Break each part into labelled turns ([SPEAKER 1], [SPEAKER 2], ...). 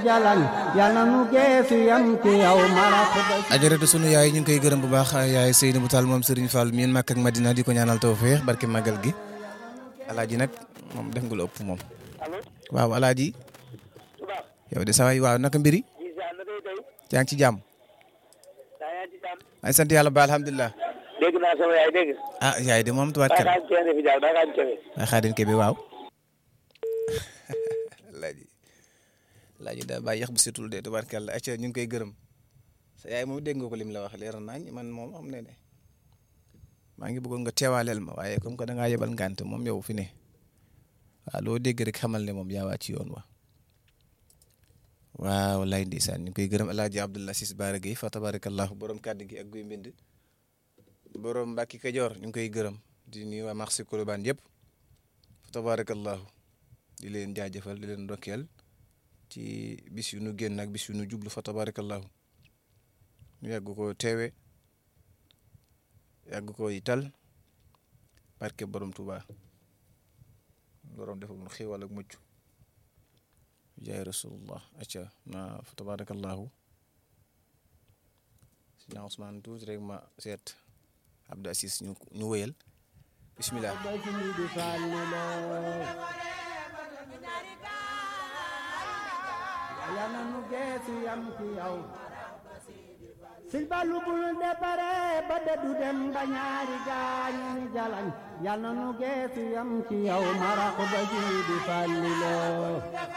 [SPEAKER 1] jalañ yal na nu geesu yam ci yow marax ba
[SPEAKER 2] ajaratu sunu yaay ñu ngi koy gërëm bu baax yaay Seynabou Tall moom Serigne Fall miin Makka ak Madina di ko ñaanal tawfeex barke magal gi alaaji nag moom def nga lu ëpp moom waaw alaaji yow de saa waay waaw naka mbiri yaa ngi ci jàmm ay sant yàlla ba alhamdulilah
[SPEAKER 3] dégg naa sama yaay dégg
[SPEAKER 2] ah yaay de moom tubaat kër
[SPEAKER 3] daa kaan ceene fi jaaw daa kaan ceene
[SPEAKER 2] ay xaadim kebe waaw alaaji alaaji daa bàyyi yax bu setul de tubaarkàlla acca ñu ngi koy gërëm sa yaay moom dégg nga ko lim la wax leer nañ man moom xam ne ne maa ngi bëggoon nga teewaaleel ma waaye comme que da ngaa yebal ngànt moom yow fi ne waaw loo dégg rek xamal ne moom yaa waa ci yoon wa waaw lay ndeysaan ñu ngi koy gërëm alaaji Abdullah Sis Baara Gueye fa tabarakallahu borom kàddu gi ak guy mbind borom Mbàkki Kajoor ñu ngi koy gërëm di nuyu waa marché Colobane yëpp fa tabarakallahu di leen jaajëfal di leen ndokkeel ci bis yu nu génn ak bis yu nu jublu fa tabarakallahu ñu yàgg ko teewe yàgg ko ital barke borom Tuuba borom defal mu xiiwal ak mucc jaay rasulullah acca na fa tabarakallahu sina Ousmane tuuti rek ma seet Abdou Assis ñu ñu wëyal bismillah
[SPEAKER 1] ba ci di fàllu loo yal na nu geesu yam ci yow sil balu bul de bare ba de du dem ba ñaari gaañu ni jalañ yal na nu geesu yam ci yow marax ba ci di fàllu loo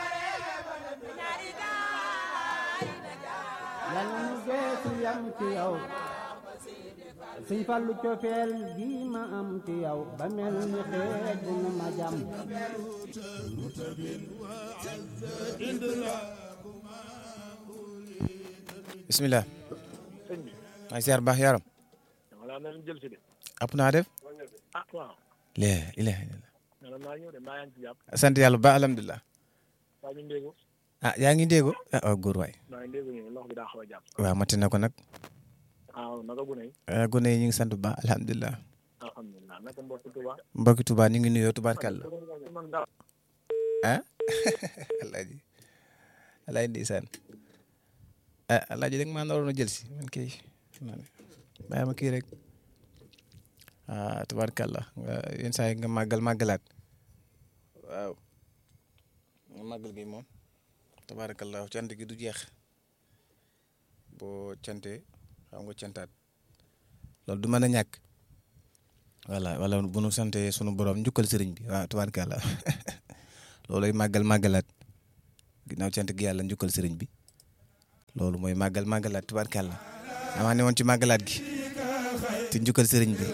[SPEAKER 1] yal na nu geesu yam ci yow suñ fallu cofeel gi ma am ci yow ba mel ni xeej na ma jam
[SPEAKER 2] bismillah
[SPEAKER 3] sëñ bi
[SPEAKER 2] maa ngi siyaar baax yaram
[SPEAKER 3] dama laa mel jël si de
[SPEAKER 2] app naa def
[SPEAKER 3] ah waaw
[SPEAKER 2] lee ilaha illallah
[SPEAKER 3] nana maa ñëw de maa yaa ngi ci jàpp
[SPEAKER 2] sant yàlla ba alhamdulilah
[SPEAKER 3] waa ñu ndéegu
[SPEAKER 2] ah yaa ngi déggo ah waaw góor waay
[SPEAKER 3] maa ngi ndéegu ñu lox bi daa xaw a jàpp
[SPEAKER 2] waaw mati na ko nag
[SPEAKER 3] waaw naka gune yi
[SPEAKER 2] ah, gone yi ñu ngi sant bu baax alhamdulilah
[SPEAKER 3] alhamdulilah naka mbokk Tuba
[SPEAKER 2] mbokki Tuubaa ñu ngi nuyoo tubaarkàlla
[SPEAKER 3] man dara
[SPEAKER 2] ah alaaji alaaji ndeysaan ah alaaji da nga maa naroon a jël si man kay xam naa ne bàyyi ma kii rek ah tubaarkàlla nga yenn saa yi nga màggal màggalaat waaw nga màggal gi moom tabaarakallaahu cant gi du jeex boo cantee xam nga cantaat loolu du mën a ñàkk voilà wala bu nu santee sunu borom njukkal sëriñ bi waaw tubaarkàlla loolooy màggal màggalaat ginnaaw cant gi yàlla njukkal sëriñ bi loolu mooy màggal màggalaat tubaarkàlla damaa ne woon ci màggalaat gi te njukkal sëriñ bi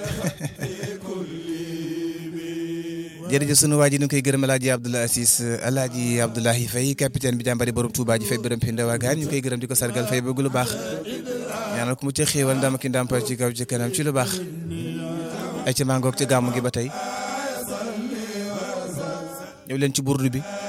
[SPEAKER 2] jërëjëf sunu waa ji ñu koy gërëm El Hadj Abdoulaye Assis El Hadj Abdoulaye Faye capitaine bi jàmbari borom Touba ji fay bërëm fi ndawaagaan ñu koy gërëm di ko sargal fay bëgg lu baax ñaanal ko mu ca xéewal ndam ki ndàmpal ci kaw ci kanam ci lu baax ay ca mangoog ci gàmmu gi ba tey ñëw leen ci burdu bi